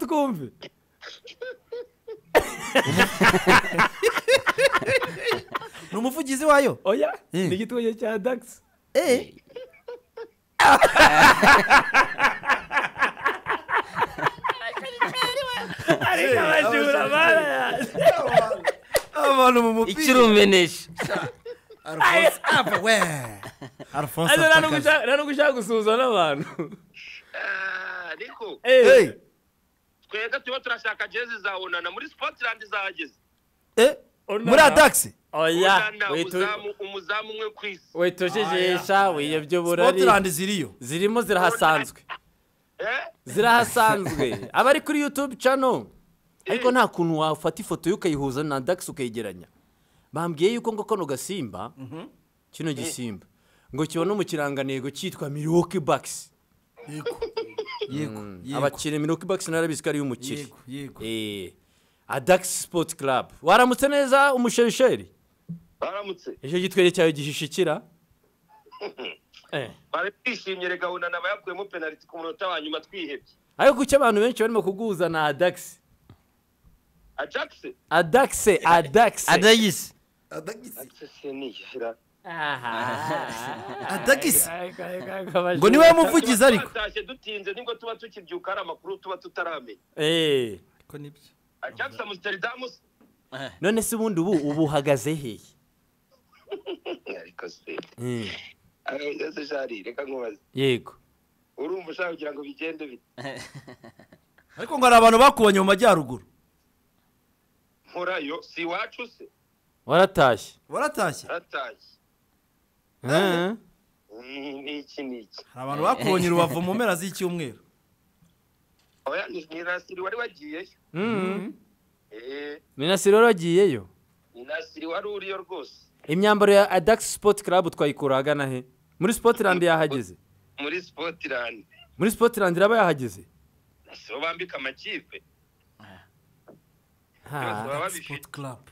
Combi. ni umuvugizi wayo Oya, Eh. ni igitunganya cya Dax. Eh, Ariko abajura barayazi. abantu mu ikirumenesha Alphonse Apa, we Alphonse Aza nta Apa nubwo kazi. ushaka- nta nubwo ushaka gusuhuza n'abantu. Ah, ariko Eh, Eh, twebwe tuba turashaka jezi za onana muri scotland zahageze eh, Onana. muri adax oya onana witu- umuzamu umuzamu umwe ku isi witujijesha wiyobya uburari Scotland ziriyo zirimo zirahasanzwe Eh? zirahasanzwe aba ari kuri yutube cano ariko nta kuntu wafata ifoto ye ukayihuza na dax ukayegeranya bambwiye yuko ngo kano gasimba kino gisimba ngo kiba no mu kirangantego cyitwa milwaukee bucks yego yego yego abakire milwaukee bucks narabizi ko ariyo umukire yego yego Eh, adax sport club waramutse neza umusherisheri baramutse icyo gitwenge cyawe gihishikira Eh. bari twishimye reka onana bayakuyemo penaliti ku munota wa nyuma twihebye ariko kuki abantu benshi barimo kuguza na adax ajax adax adax adayisi seniya adagisi ngo ngo niwe muvugizi ariko twatashye dutinze nibwo tuba tukibyuka hari amakuru tuba tutaramenya Eh, ko nibyo ajax amsterdam se none se ubundi ubu ubu uhagaze he ariko se Eh, ese shari reka nkubaze yego urumva ushaka kugira ngo bigende bite ariko ngo hari abantu bakubonye mu majyaruguru nkorayo si iwacu se waratashye waratashye aratashye Eh, Mm, ni iki ni iki hari abantu bakubonye i rubavu mu mpera z'icyumweru oya ni ni nasiri wari wagiyeyo mm. eh minasiro rero agiyeyo ni nasiri wari uriyo rwose imyambaro ya adax sport club twayikura ahagana he muri sportland yahageze muri Scotland muri sportland iraba yahageze sibo bambika amakipe Ha. baba babifite sipoti karabu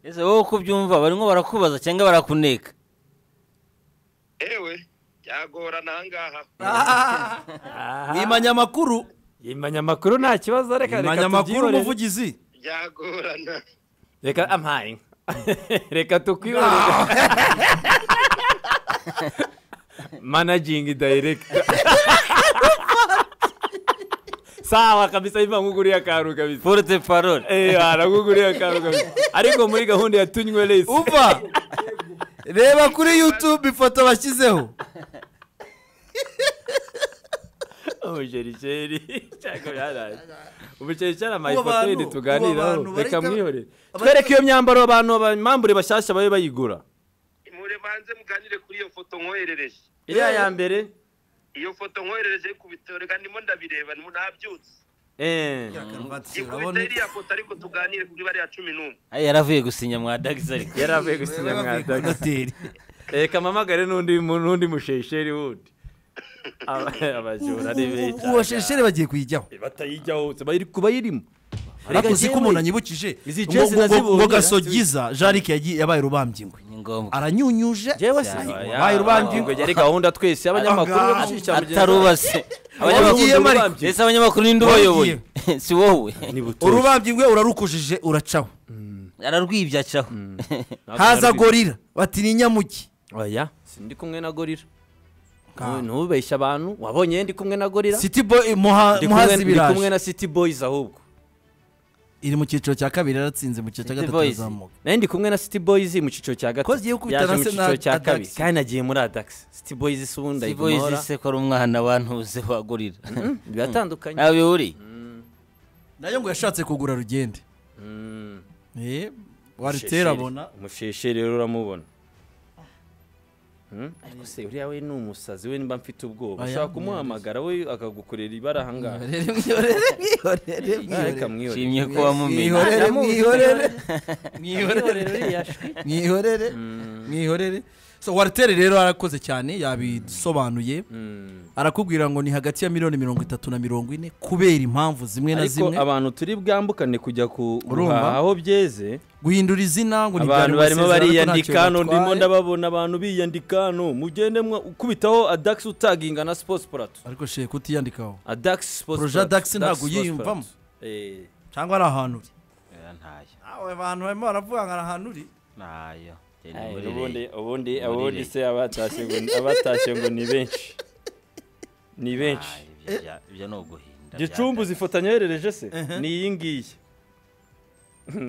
ese wowe uko ubyumva barimo barakubaza cyangwa barakuneka ewe byagorana ahangaha nimanya amakuru imanyamakuru nta kibazo reka nimanya reka amakuru tubyiborere umuvugizi byagorana reka ampaye inka. reka tukwiyorere manajingi dayiregita sawa kabisa imva nk'uguriye akantu kabisa porute parole Eh, arakuguriye akantu kabisa ariko muri gahunda ya tunywe resi umva reba kuri yutube ifoto bashyizeho umujerikeri cyangwa byaraje umujerikeri Abo bantu- amayipoteri abo tuganiraho bantu reka bareka- mwihorere abari- twereke iyo myambaro abantu abamambure bashyashya babe bayigura mure banze muganire kuri iyo foto nkoherereje iriya ya mbere iyo foto nkoherereje ku bitaro reka ndimo ndabireba ndimo nabyutse eh ikubita iriya foto ariko tuganire kuri bariya cumi n'umwe Ay, yaravuye gusinya mwa dagisi ariko yari avuye gusinya mwadaga reka mpamagare n'undi mu- n'undi mushesheri wundi Aba- abajura ni benshi uwasheshere bagiye kuyijyaho batayijya hose bari kubayirimo ariko uzi ko umuntu anyibukije Izi ngo- jezi ngo- nazibuze. ngo gasogiza jarike yagiye yabaye rubambingwe ni ngombwa aranyunyuje jewe Cyane. si- wabaye rubambingwe ingo yari gahunda twese y'abanyamakuru yo Aha. gushyigikira mugenzi wawe. atarubase Warugiye, abanyamakuru Mariko. Urubambye. ese abanyamakuru ninde ubayoboye si wowe Ni butoshye. urubambingwe urarukujije uracaho ararwibye acaho haza gorira bati ni inyamuki oya sindi kumwe na gorira ntubeshye abantu wabonye ye ndi kumwe na gorira city boy muha- Ndi kumwe- muhazi ndi kumwe biraje na city boys ahubwo iri mu cyiciro cya kabiri yaratsinze mu cyiciro cya City gatatu Boys. arazamuka nayo ndi kumwe na city boys mu cyiciro cya gatatu Ko zigiye yaje gukubitana mu se na cyiciro cya Adax. kabiri kandi nagiye muri adax city boys si ubundi siboyizi ayigomora se ko ari umwana bantuze wagurira biratandukanye ntawe bihuriye nayo ngo yashatse kugura rugende Eh, waritera Mushesheri. abona umushesheri rero uramubona Hmm? ariko se uriya we ni umusazi we nimba mfite ubwoba Oya, ushobora kumuhamagara we akagukorera ibara ahangaha Mwihorere, mwihorere, mwihorere, Ah, reka mwihorere. mwihorere nshimye ko wamumenye Mwihorere, Ndamuzi, mwihorere, Mwihorere mwihorere, uriya shwi. mwihorere, mwihorere so waritere rero arakoze cyane yabisobanuye arakubwira ngo ni hagati ya miliyoni mirongo itatu na mirongo ine kubera impamvu zimwe na ariko zimwe abantu turi bwambukane kujya ku Urumva? guhaha aho byeze guhindura izina ngo abantu barimo bariyandika hano ndimo ndabona ndababona abantu biyandika hano mugende mwa- ukubitaho adax utaginga na sports plato ariko sheke utiyandikaho adax sports Projet Plateau, Dax ntabwo Sports uyiyumvamo. Plateau. Eh, cyangwa ari ahantu uri oya ntayo nawe abantu barimo baravuga ngo ari ahantu uri ntayo Genda Aye, muri ubundi rege. ubundi Muri ubundi rege. se abatashye ngo abatashye ngo ni benshi ni benshi Aye, ibyo bya- ibyo ni uguhinda gicumbu bya- zifotanya yoherereje se ni iyi ngiyi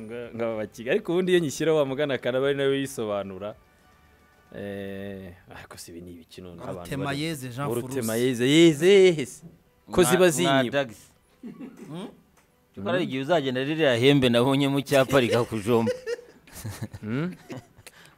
Nga- ngaba bakiga ariko ubundi iyo nyishyira wa mugana akanaba ari nawe yisobanura Eh, ariko si ibi ni ibikino n'abantu Urutema bari- yeze Jean urutema Furusi. yeze yeze yeze ko Mwa- ziba mwa zinyiba Dax. Kuko hari igihe uzagenda ririya hembe nabonye mu cyapa rikakujomba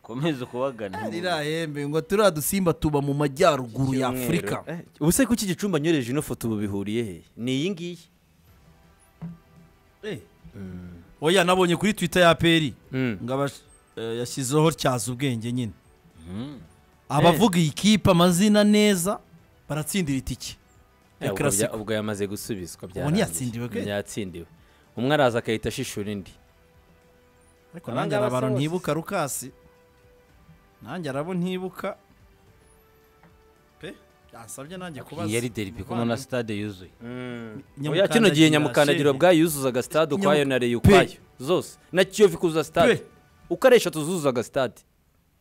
komeza ukubagana ririya hembe ngo turiya dusimba tuba mu majyaruguru ya afurika Eh, ubu se kuki igicumba nyohereje ino foto ubu bihuriye he ni iyi ngiyi Eh. oya nabonye kuri twitter ya peri Mm. ngo abas- eh, yashyizeho tyaza ubwenge nyine abavuga iyi kipe amazina neza baratsindira itike Eh, ubwo Classico. bya- ubwo yamaze gusubizwa ntiyatsindiwe ke? ntiyatsindiwe umwe araza agahita ashishura indi ariko nanjye hari abantu ntibuka rukasi nanjye hari abo ntibuka pe yasabye nanjye kubaza yari deripi kumwe na stade yuzuye oya kino gihe nyamukandagiro bwayuzuzaga stade ukwayo na reyo ukwayo zose na kiyovu ikuzuza stade Pe. uko ari eshatu zuzuzaga stade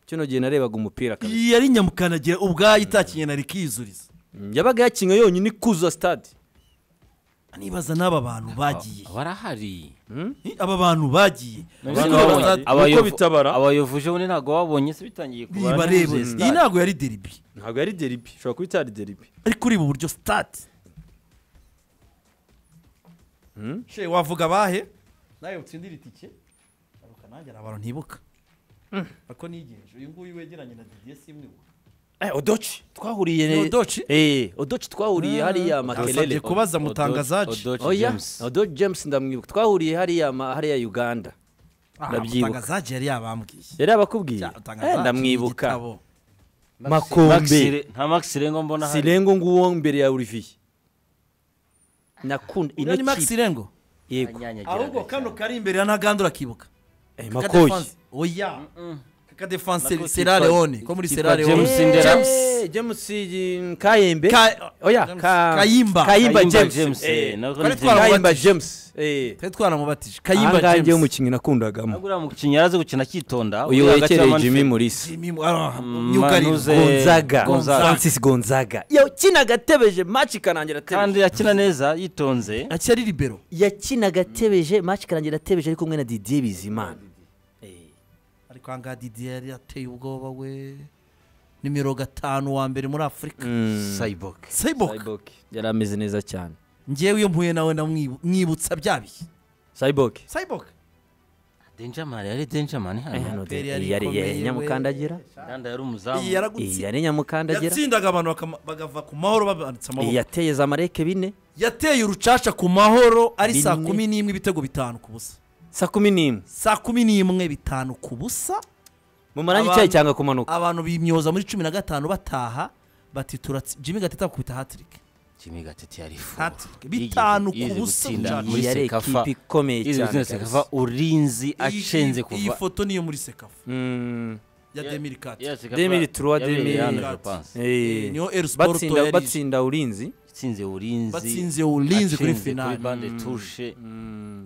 kino gihe narebaga umupira kabisa. iyi yari nyamukandagira ubwayo itakiye na rikiyizuriza Mm, yabaga yakinga yonyine ikuzuza stade nibaza n'aba bantu bagiye barahari Eh, aba bantu bagiye Abantu Ariko babonye. baza- Abayovu- bitabara. abayovuje ubundi ntabwo babonye se bitangiye kubara nibarebe ntibuzuye iyi stade. ntabwo yari deribi ntabwo yari deribi ushobora kuba itari deribi ariko ureba uburyo sitade she wavuga abahe nawe utsindira itike aruka nanjye hari abantu ntibuka ako nigenje uyu nguyu wegeranye na didiye simwiwa Eh, odoci twahuriye Ni Odochi? Eh, odoci twahuriye Ah. hariya Nasabye makelele kubaza mutangazaje Odochi oya James. odoci james ndamwibuka twahuriye hariya ma- hariya uganda ndabyibuka. mutangazaje yari yabambwiye yari abakubwiye Cya- Eh, Mutangazaje ndamwibuka igitabo. makombe Maxire- nta max rengo mbona hari sirengo nguwo mbere ya olivier nakunda Uriya ino ni max kipe rengo yego ahubwo kano kari imbere ya ntaganda urakibuka Eh, Kaka makoyi Defense. oya kaka defanse Nako sera kitwa- leone ko muri kitwa sera leone James Eh, Ndera. Eh, james eh, kayembe Ka- oya James- ka- kayimba Kayimba. Kayimba james James, eh, eh, nako Twari ni twara- kayimba james eh twari twaramubatije ahangaha kayimba njyewe james umukinnyi nakundagamo ntabwo uriya mukinnyi yarazi gukina akitonda uyu uriya hagati wegereye ya jimmy Manfred- murisa Jimmy Mu- ah, Mm, myugariro. Manuze- Gonzaga. Gonzaga. francis gonzaga yakinaga atebeje maci ikarangira atebeje kandi akina neza yitonze akiri ari libero yakinaga atebeje maci ikarangira atebeje ari kumwe na didier bizimana ariko aha ngaha didier yari ateye ubwoba we nimero gatanu wa mbere muri afurika cyborg sayiboka cyborg yari ameze neza cyane ngewe iyo mpuye nawe namwibu- mwibutsa bya bihe cyborg sayiboka denjaman yari denjaman hano Peri yari yari ikomeye we. nyamukandagira ndanda yari umuzamu iyi yaragutsinda yari nyamukandagira yatsindaga abantu bakama- bagava ku mahoro babanitse iyi amaboko yateye za mareke bine yateye urucaca ku mahoro ari saa Bine. kumi n'imwe ibitego bitanu ku busa saa kumi n'imwe saa kumi n'imwe bitanu ku busa mu marangi Abantu- icyayi cyanga kumanuka abantu bimyoza muri cumi na gatanu bataha bati turatsi jimmy gatete akubita hatirike jimmy gatete yari fu Hattrick. Bitanu ku busa cyane. muri Iyi yari sekafa ikipe ikomeye izi cyane muri sekafa urinzi Iyi- acenze iyi- iyi kuva foto niyo muri sekafu Mm, ya demiri kati Demiri Trois, Demiri Quatre. itsinze eh. niho Elsport Batsinda- yarije. batsinda urinzi urinzi batsinze ulinzi kuri acenze finali bande tushe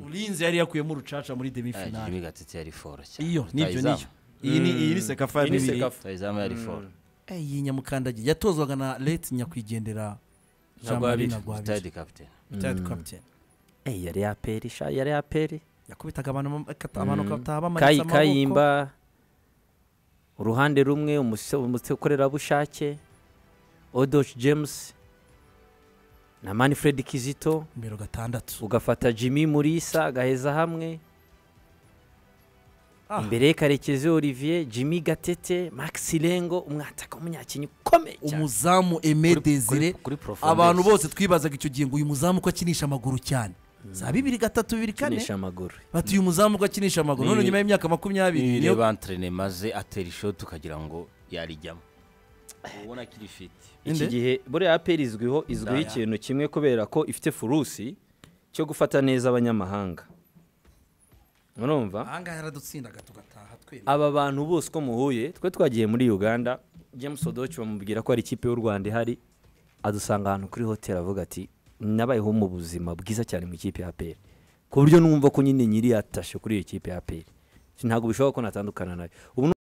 ulinzi yari yakuyemo urucaca muri demi Ah, finali jimmy gatete yari foro cyane iyo nibyo Rutahizamu. niyo iyi ni iyi ni sekafa ya Iyi ni demiri Sekafa. rutahizamu yari foro Eh, iyi nyamukandagira yatozwaga na leti nyakwigendera jean marie Ntagwabira. nagwabiri rutayidi kapitene retired captain Eh, yari ya peri sha yari ya peri yakubitaga abantu bam- akata- abantu bakataha bamanitse Kayi- amaboko kayimba uruhande rumwe umuse- umukorerabushake odoci james na manfred kizito nimero gatandatu ugafata jimmy murisa agaheza hamwe Ah. imbere ye karekezi olivier jimmy gatete max rengo umwataka w'umunyakenyi ukomeye cyane umuzamu eme desire kuri- kuri profondeur. abantu bose twibazaga icyo gihe ngo uyu muzamu ko akinisha amaguru cyane za bibiri gatatu bibiri kane Akinisha amaguru bati uyu muzamu ko akinisha amaguru none Ni- nyuma y'imyaka makumyabiri niyo nireba antrene maze atera ishoti ukagira ngo yarijyamo ubona akiri fiti iki Inde? gihe buriya aperi izwiho izwiho ikintu kimwe kubera ko ifite furusi cyo gufata neza abanyamahanga murumva ahangaha yaradutsindaga tugataha twemye aba bantu bose uko muhuye twe twagiye muri uganda james odoci bamubwira ko hari ikipe y'u rwanda ihari adusanga ahantu kuri hoteli avuga ati nabayeho mu buzima bwiza cyane mu ikipe ya aperi ku buryo numva ko nyine nyiri yatashe kuri iyo kipe ya aperi ntabwo bishoboka ko natandukana nayo ubu